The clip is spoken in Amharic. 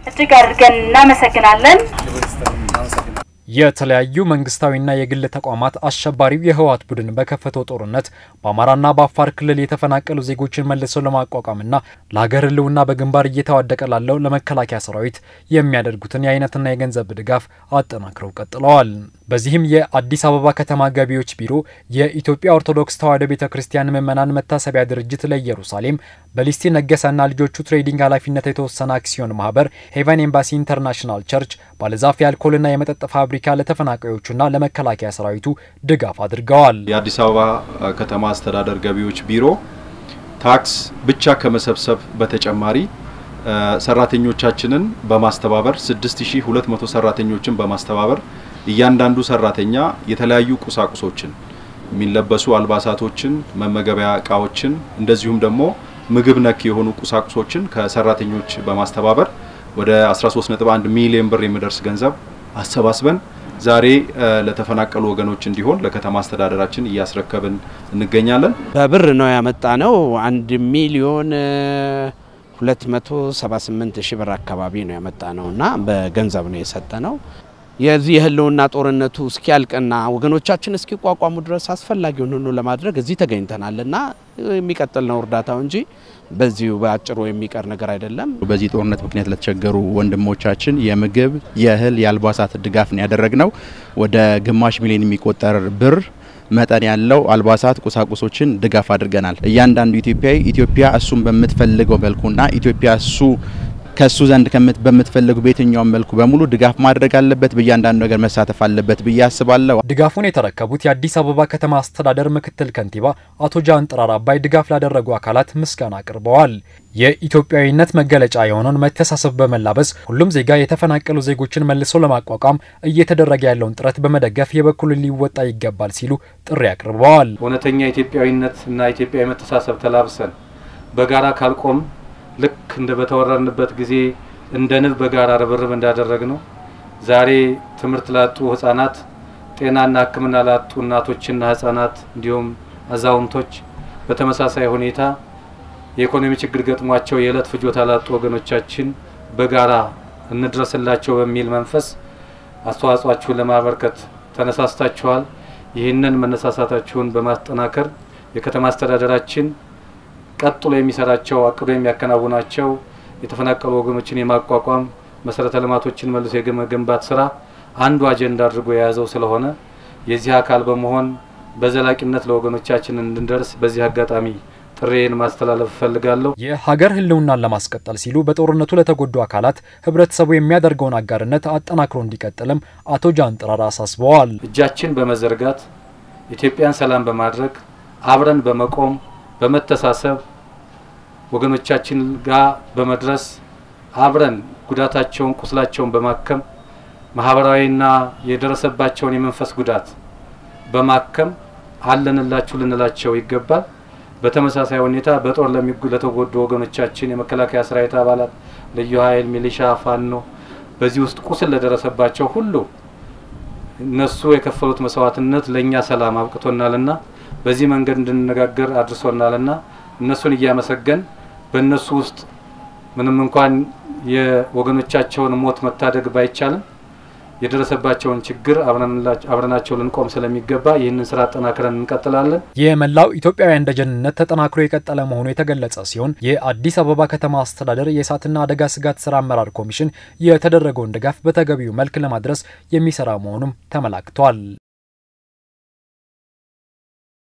እጅግ አድርገን እናመሰግናለን። የተለያዩ መንግስታዊና የግል ተቋማት አሸባሪው የህወሓት ቡድን በከፈተው ጦርነት በአማራና በአፋር ክልል የተፈናቀሉ ዜጎችን መልሰው ለማቋቋምና ለሀገር ህልውና በግንባር እየተዋደቀ ላለው ለመከላከያ ሰራዊት የሚያደርጉትን የአይነትና የገንዘብ ድጋፍ አጠናክረው ቀጥለዋል። በዚህም የአዲስ አበባ ከተማ ገቢዎች ቢሮ የኢትዮጵያ ኦርቶዶክስ ተዋሕዶ ቤተ ክርስቲያን ምዕመናን መታሰቢያ ድርጅት ለኢየሩሳሌም በሊስቲ ነገሰና ልጆቹ ትሬዲንግ ኃላፊነት የተወሰነ አክሲዮን ማህበር ሄቨን ኤምባሲ ኢንተርናሽናል ቸርች ባለዛፍ የአልኮልና የመጠጥ ፋብሪካ ለተፈናቃዮቹና ለመከላከያ ሰራዊቱ ድጋፍ አድርገዋል። የአዲስ አበባ ከተማ አስተዳደር ገቢዎች ቢሮ ታክስ ብቻ ከመሰብሰብ በተጨማሪ ሰራተኞቻችንን በማስተባበር 6200 ሰራተኞችን በማስተባበር እያንዳንዱ ሰራተኛ የተለያዩ ቁሳቁሶችን የሚለበሱ አልባሳቶችን፣ መመገቢያ እቃዎችን እንደዚሁም ደግሞ ምግብ ነክ የሆኑ ቁሳቁሶችን ከሰራተኞች በማስተባበር ወደ 13.1 ሚሊዮን ብር የሚደርስ ገንዘብ አሰባስበን ዛሬ ለተፈናቀሉ ወገኖች እንዲሆን ለከተማ አስተዳደራችን እያስረከብን እንገኛለን። በብር ነው ያመጣ ነው። አንድ ሚሊዮን 278 ሺህ ብር አካባቢ ነው ያመጣ ነው እና በገንዘብ ነው የሰጠ ነው። የዚህ የህልውና ጦርነቱ እስኪያልቅና ወገኖቻችን እስኪቋቋሙ ድረስ አስፈላጊውን ሁሉ ለማድረግ እዚህ ተገኝተናል እና የሚቀጥል ነው እርዳታው እንጂ በዚሁ በአጭሩ የሚቀር ነገር አይደለም። በዚህ ጦርነት ምክንያት ለተቸገሩ ወንድሞቻችን የምግብ፣ የእህል፣ የአልባሳት ድጋፍ ነው ያደረግነው። ወደ ግማሽ ሚሊዮን የሚቆጠር ብር መጠን ያለው አልባሳት፣ ቁሳቁሶችን ድጋፍ አድርገናል። እያንዳንዱ ኢትዮጵያዊ ኢትዮጵያ እሱን በምትፈልገው መልኩና ኢትዮጵያ እሱ ከሱ ዘንድ ከምት በምትፈልጉ በየትኛውም መልኩ በሙሉ ድጋፍ ማድረግ አለበት፣ በእያንዳንዱ ነገር መሳተፍ አለበት ብዬ አስባለሁ። ድጋፉን የተረከቡት የአዲስ አበባ ከተማ አስተዳደር ምክትል ከንቲባ አቶ ጃን ጥራር አባይ ድጋፍ ላደረጉ አካላት ምስጋና አቅርበዋል። የኢትዮጵያዊነት መገለጫ የሆነውን መተሳሰብ በመላበስ ሁሉም ዜጋ የተፈናቀሉ ዜጎችን መልሶ ለማቋቋም እየተደረገ ያለውን ጥረት በመደገፍ የበኩሉን ሊወጣ ይገባል ሲሉ ጥሪ አቅርበዋል። እውነተኛ ኢትዮጵያዊነት እና ኢትዮጵያዊ መተሳሰብ ተላብሰን በጋራ ካልቆም ልክ እንደ በተወረርንበት ጊዜ እንደ ንብ በጋራ ርብርብ እንዳደረግ ነው። ዛሬ ትምህርት ላጡ ህጻናት፣ ጤናና ሕክምና ላጡ እናቶችና ህጻናት እንዲሁም አዛውንቶች በተመሳሳይ ሁኔታ የኢኮኖሚ ችግር ገጥሟቸው የዕለት ፍጆታ ላጡ ወገኖቻችን በጋራ እንድረስላቸው በሚል መንፈስ አስተዋጽኦአችሁን ለማበርከት ተነሳስታችኋል። ይህንን መነሳሳታችሁን በማጠናከር የከተማ አስተዳደራችን ቀጥሎ የሚሰራቸው አቅዶ የሚያከናውናቸው የተፈናቀሉ ወገኖችን የማቋቋም መሰረተ ልማቶችን መልሶ የመገንባት ስራ አንዱ አጀንዳ አድርጎ የያዘው ስለሆነ የዚህ አካል በመሆን በዘላቂነት ለወገኖቻችን እንድንደርስ በዚህ አጋጣሚ ጥሬን ማስተላለፍ እፈልጋለሁ። የሀገር ህልውናን ለማስቀጠል ሲሉ በጦርነቱ ለተጎዱ አካላት ህብረተሰቡ የሚያደርገውን አጋርነት አጠናክሮ እንዲቀጥልም አቶ ጃን ጥራር አሳስበዋል። እጃችን በመዘርጋት ኢትዮጵያን ሰላም በማድረግ አብረን በመቆም በመተሳሰብ ወገኖቻችን ጋር በመድረስ አብረን ጉዳታቸውን ቁስላቸውን በማከም ማህበራዊና የደረሰባቸውን የመንፈስ ጉዳት በማከም አለንላችሁ ልንላቸው ይገባል። በተመሳሳይ ሁኔታ በጦር ለተጎዱ ወገኖቻችን የመከላከያ ሰራዊት አባላት፣ ልዩ ኃይል፣ ሚሊሻ፣ ፋኖ በዚህ ውስጥ ቁስል ለደረሰባቸው ሁሉ እነሱ የከፈሉት መስዋዕትነት ለእኛ ሰላም አብቅቶናልና በዚህ መንገድ እንድንነጋገር አድርሶናልና እነሱን እያመሰገን በእነሱ ውስጥ ምንም እንኳን የወገኖቻቸውን ሞት መታደግ ባይቻልም የደረሰባቸውን ችግር አብረናቸው ልንቆም ስለሚገባ ይህንን ስራ አጠናክረን እንቀጥላለን። የመላው ኢትዮጵያውያን ደጀንነት ተጠናክሮ የቀጠለ መሆኑ የተገለጸ ሲሆን የአዲስ አበባ ከተማ አስተዳደር የእሳትና አደጋ ስጋት ስራ አመራር ኮሚሽን የተደረገውን ድጋፍ በተገቢው መልክ ለማድረስ የሚሰራ መሆኑም ተመላክቷል።